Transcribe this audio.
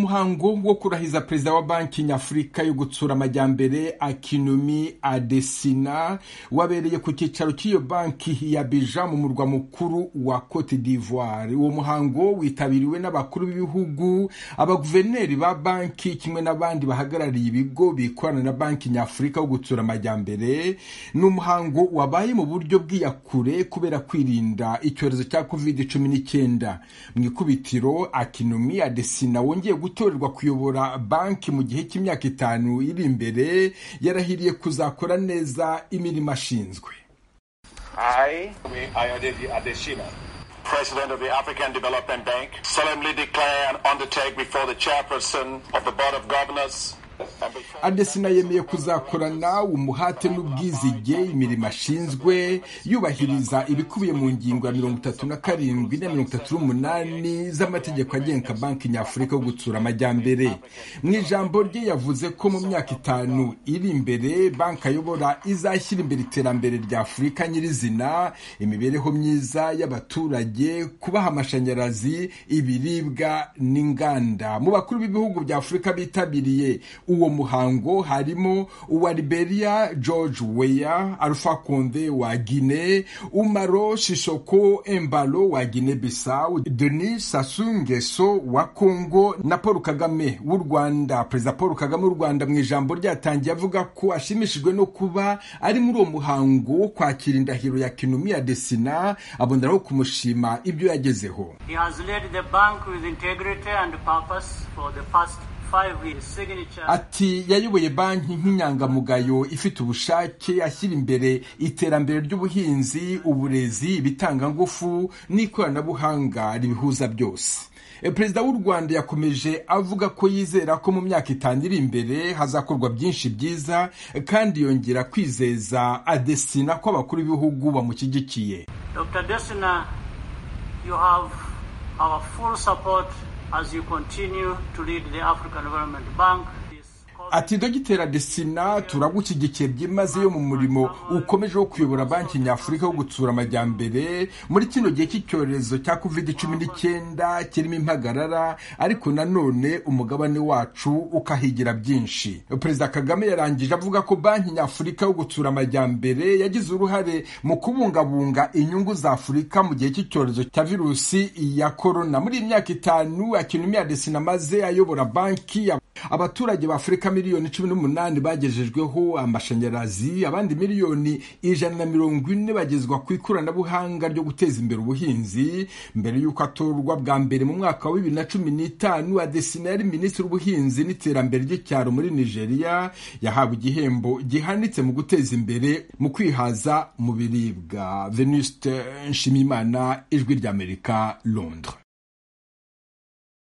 umuhango wo kurahiza perezida wa banki nyafurika yo gutsura amajyambere akinumi adesina wabereye ku cyicaro cy'iyo banki ya bija mu murwa mukuru wa cote d'ivoire uwo muhango witabiriwe n'abakuru b'ibihugu abaguverineri ba banki kimwe n'abandi bahagarariye ibigo bikorana na banki nyafurika yo gutsura amajyambere ni umuhango wabaye mu buryo bw'iyakure kubera kwirinda icyorezo cya covid cumi n'icyenda mu ikubitiro akinumi adesina wongeye gutorerwa kuyobora banki mu gihe cy'imyaka itanu iri imbere yarahiriye kuzakora neza imirimo ashinzwe I, Ayodele Adesina, President of the African Development Bank, solemnly declare and undertake before the chairperson of the Board of Governors adesina yemeye kuzakorana umuhate n'ubwizige imirimo ashinzwe yubahiriza ibikubiye mu ngingo ya mirongo itatu na karindwi na mirongo itatu n'umunani z'amategeko agenga banki nyafurika yo gutsura amajyambere mu ijambo rye yavuze ko mu myaka itanu iri imbere banki ayobora izashyira imbere iterambere rya afurika nyirizina imibereho myiza y'abaturage kubaha amashanyarazi ibiribwa n'inganda mu bakuru b'ibihugu bya afurika bitabiriye uwo muhango harimo uwa liberia george weya alpha konde wa guine umaro shishoko embalo wa guine bisau denis sasungeso wa congo na paul kagame w'u rwanda perezida paul kagame w'u rwanda mu ijambo ryatangiye avuga ko ashimishijwe no kuba ari muri uwo muhango wo kwakira indahiro ya kinumi ya desina aboneraho kumushima ibyo yagezeho He has led the bank with integrity and purpose for the past five years. Signature. ati yayoboye banki nk'inyangamugayo ifite ubushake ashyira imbere iterambere ry'ubuhinzi uburezi ibitangangufu n'ikoranabuhanga ribihuza byose E, perezida w'u rwanda yakomeje avuga ko yizera ko mu myaka itanu iri imbere hazakorwa byinshi byiza kandi yongera kwizeza adesina ko abakuru b'ibihugu bamushyigikiye Dr. Desina, you have our full support as you continue to lead the African Development Bank. This ati dogiteri adesina turagushyigikiye byimazeyo mu murimo ukomeje wo kuyobora banki nyafurika wo gutsura amajyambere muri kino gihe cy'icyorezo cya covid cumi n'icyenda kirimo impagarara ariko nanone umugabane wacu ukahigira byinshi perezida kagame yarangije avuga ko banki nyafurika yo gutsura amajyambere yagize uruhare mu kubungabunga inyungu za afurika mu gihe cy'icyorezo cya virusi ya korona muri iyi myaka itanu akinumi adesina amaze ayobora banki ya abaturage ba afurika miliyoni cumi n'umunani bagejejweho amashanyarazi abandi miliyoni ijana na mirongo ine bagezwa ku ikoranabuhanga ryo guteza imbere ubuhinzi mbere y'uko atorwa bwa mbere mu mwaka wa bibiri na cumi n'itanu adesina yari minisitiri w'ubuhinzi n'iterambere ry'icyaro muri nigeria yahawe igihembo gihanitse mu guteza imbere mu kwihaza mu biribwa venuste nshimimana ijwi ry'amerika londres